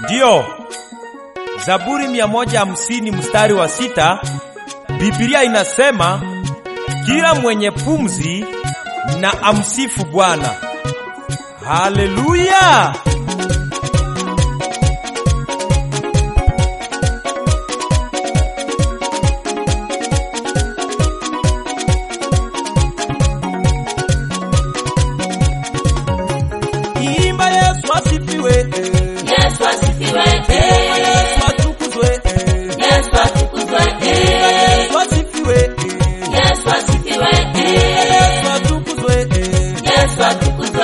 Ndiyo, Zaburi 150 mstari wa sita, Biblia inasema kila mwenye pumzi na amsifu Bwana. Haleluya! Imba Yesu asifiwe, Yesu asifiwe. Imba Yesu atukuzwe, Yesu atukuzwe. Imba Yesu asifiwe, Yesu asifiwe. Imba Yesu atukuzwe. Yesu atukuzwe.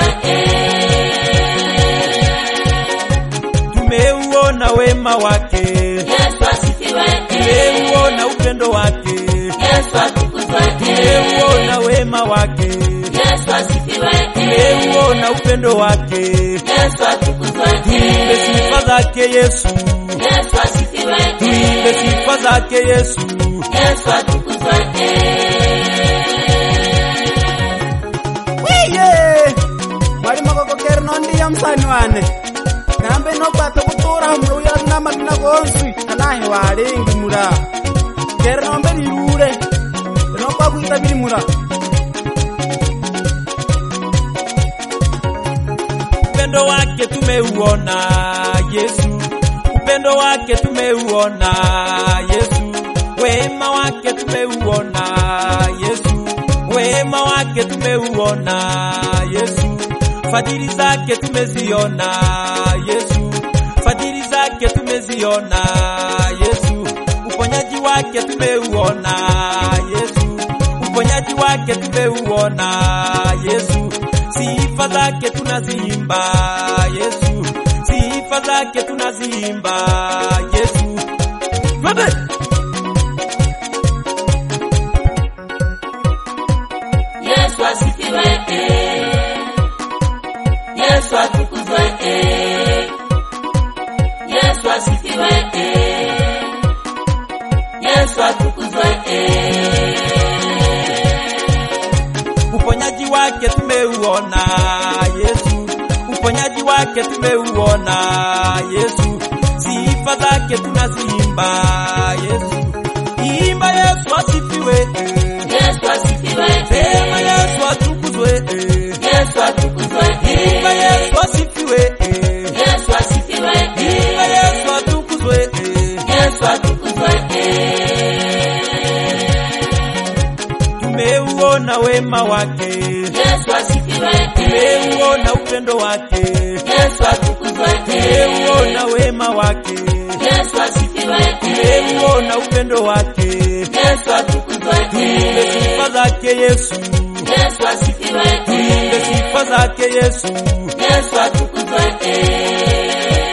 Tumeuona wema wake, Yesu asifiwe. tumeuona upendo wake, Yesu atukuzwe. tumeuona wema wake, Yesu asifiwe. tumeuona upendo wake. Yesu atukuzwe. Tuimbe sifa zake Yesu, Yesu asifiwe. tuimbe sifa zake Yesu. Yesu atukuzwe. wiye mwalimu akokokeri nondiya musani wane nambe nokwata kutura muluya namalina gonswi anahe walengi mula keri nombe lilule enokwakwita bili mula Upendo wake tumeuona Yesu, upendo wake tumeuona Yesu, wema wake tumeuona Yesu, wema wake tumeuona Yesu, fadhili zake tumeziona Yesu, fadhili zake tumeziona Yesu, uponyaji wake tumeuona Yesu, uponyaji wake tumeuona Yesu, sifa zake tunaziimba Yesu, sifa zake tunaziimba Yesu. Twende! Yesu asifiwe. Yesu atukuzwe. Yesu asifiwe. Yesu atukuzwe. Uponyaji wake tumeuona Yesu, uponyaji wake tumeuona Yesu, sifa zake tunaziimba Yesu. Imba Yesu asifiwe, Yesu asifiwe. sema Yesu atukuzwe. Yesu atukuzwe. Imba Yesu asifiwe, Yesu asifiwe. imba Yesu atukuzwe. Yesu atukuzwe. Tumeuona wema wake, Yesu asifiwe. tumeuona upendo wake, Yesu atukuzwe. tumeuona wema wake, Yesu asifiwe. tumeuona upendo wake. Yesu atukuzwe. Tuimbe sifa zake Yesu, Yesu asifiwe. tuimbe sifa zake Yesu. Yesu atukuzwe.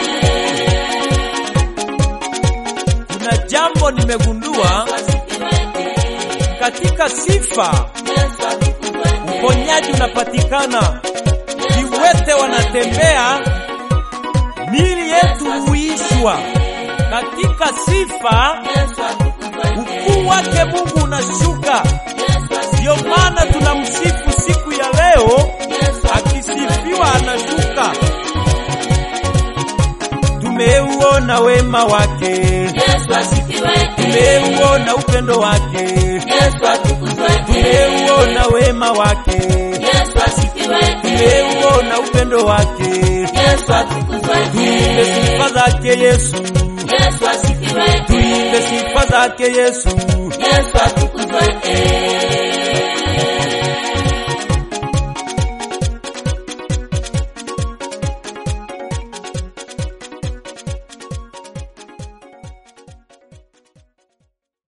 Kuna jambo nimegundua katika sifa, Yesu atukuzwe. uponyaji unapatikana, viwete wanatembea, mili yetu huishwa katika sifa. Yesu atukuzwe. Ukuu wake Mungu unashuka, Yesu asifiwe. ndiyo maana tunamsifu siku ya leo, Yesu akisifiwa anashuka. Tumeuona wema wake, Yesu asifiwe. tumeuona upendo wake, Yesu atukuzwe. tumeuona wema wake, Yesu asifiwe. tumeuona upendo wake. Yesu atukuzwe. Tuimbe sifa zake Yesu, Yesu asifiwe. tuimbe sifa zake Yesu. Yesu atukuzwe.